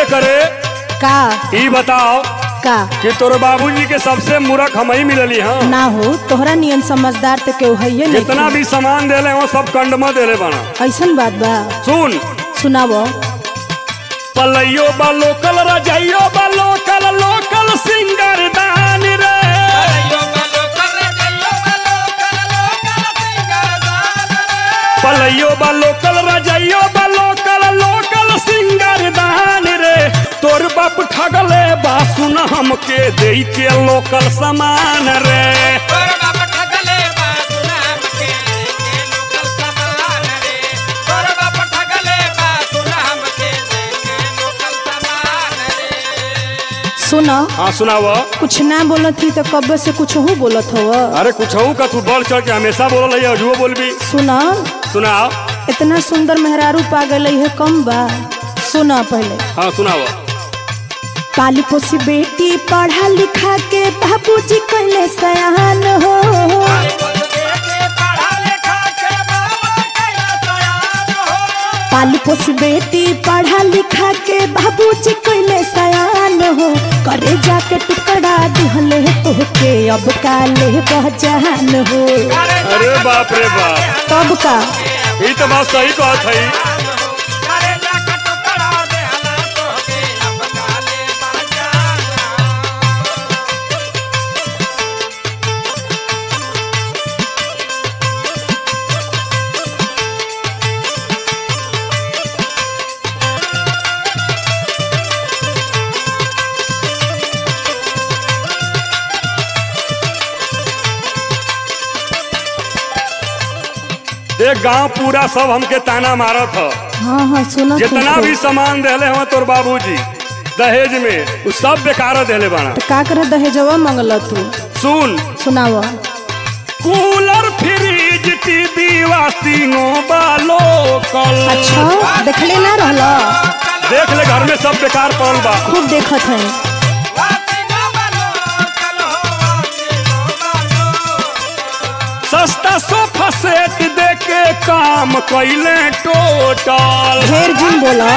करे का ई बताओ का कि तोर बाबूजी के सबसे मूर्ख हम ही मिलली हाँ ना हो तोहरा नियन समझदार तो केहू है जितना भी सामान देले हो सब कंडमा देले बना ऐसन बात बा सुन सुनावो पलैयो बा लोकल रजैयो बा लोकल लोकल सिंगर दान रे पलैयो बा लोकल रजैयो बा लोकल लोकल सिंगर दान रे तोर बाप ठगले बा सुन हमके दे के लोकल सामान रे सुनो हाँ सुनाव कुछ ना बोलत थी तो कब से कुछ हो बोलत हो अरे कुछ का तू बढ़ चढ़ के हमेशा बोल है अजुओ बोलबी सुनो सुनाओ इतना सुंदर मेहरारू पा गई है कम बा सुनो पहले हाँ सुनाओ काली पोसी बेटी पढ़ा लिखा के बाबूजी कहले सयान हो काली पोसी बेटी पढ़ा लिखा के बाबूजी कहले सयान हो करे जाके टुकड़ा दिहले तोहके अब काले बहजान हो अरे बाप रे बाप तब का ये तो बात सही कहत है देख गांव पूरा सब हमके ताना मारत ह हाँ हाँ सुनो जितना भी सामान देले हवा तोर बाबूजी दहेज में उ सब बेकार देले बाना तो का करे दहेजवा मंगल तू सुन सुनाव कूलर फ्रिज टीवी वाशिंगो बालो कल अच्छा देखले ना रहला देख ले घर में सब बेकार पड़ल बा खूब देखत है सस्ता सोफा सेट दे के काम कैले टोटल ढेर जिन बोला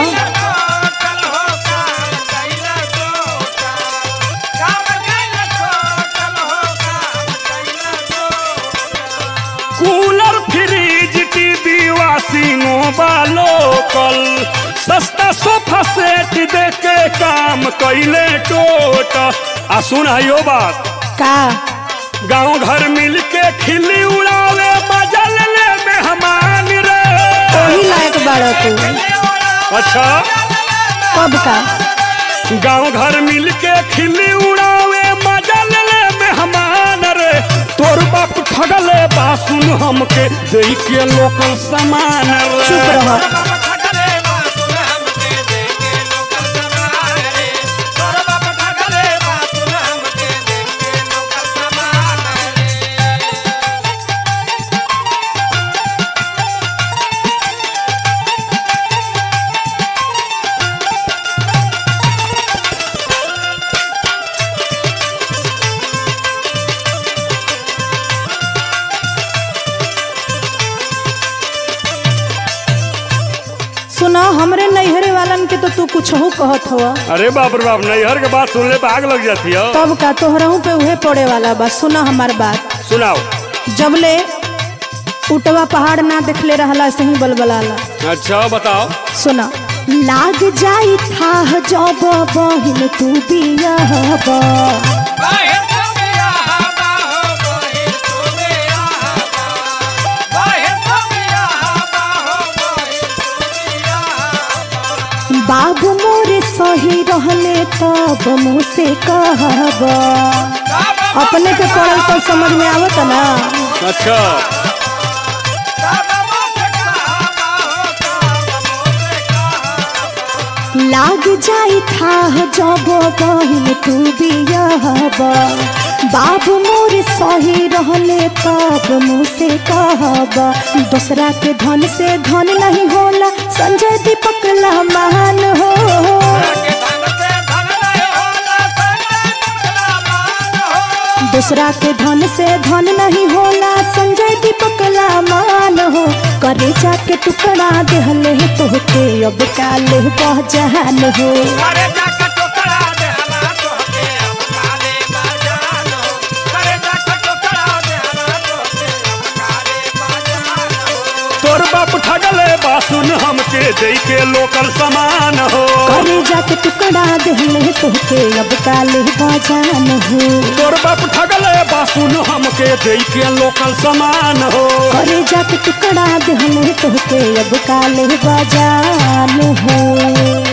कूलर फ्रिज टीवी वाशिंगो बालो कल सस्ता सोफा सेट दे के काम कैले टोटल आ सुन यो बात का गांव घर मिल के खिल्ली उड़ावे बजल ले मेहमान रे वही लायक बाड़ा तू अच्छा कब का गांव घर मिल के खिल्ली उड़ावे मजल ले मेहमान रे तोर बाप ठगले बा सुन हमके दे के लोकल सामान चुप रे रह सुना हमरे नैहरे वालन के तो तू कुछ हो कहत हो अरे बाप रे बाप नैहर के बात सुनले पे आग लग जाती है तब का तोहरहू पे उहे पड़े वाला बा सुना हमार बात सुनाओ जबले उटवा पहाड़ ना देखले रहला ऐसे ही बलबलाला अच्छा बताओ सुना लाग जाई था जब बहिन तू बियाहबा बाबू मोरे सही रहले तब मुझसे कहबा अपने के पढ़ल तो समझ में आवत ना अच्छा लाग जाई था जब बहिन तू बियाहबा बाबू मोर सही रहले तब मुझसे कहबा दूसरा के धन से धन नहीं होला संजय दीपक महान हो दूसरा के धन से धन नहीं होला संजय दीपक मान हो करे जाके टुकड़ा देहले तोहके अब काले बहजान हो करे जाके टोकरा दे हला तोहके अब काले बाजान हो करे जाके टोकरा दे हला तोहके अब काले बाजान हो तोर बाप ठगले बासुन हमके दे के लोकल सामान हो करे जाके टुकड़ा देहले तोहके अब काले बहजान हो तोर बाप ठगले बासुन हमके दे के लोकल सामान हो करे जाके टुकड़ा देहले तोहके अब काले बजान हो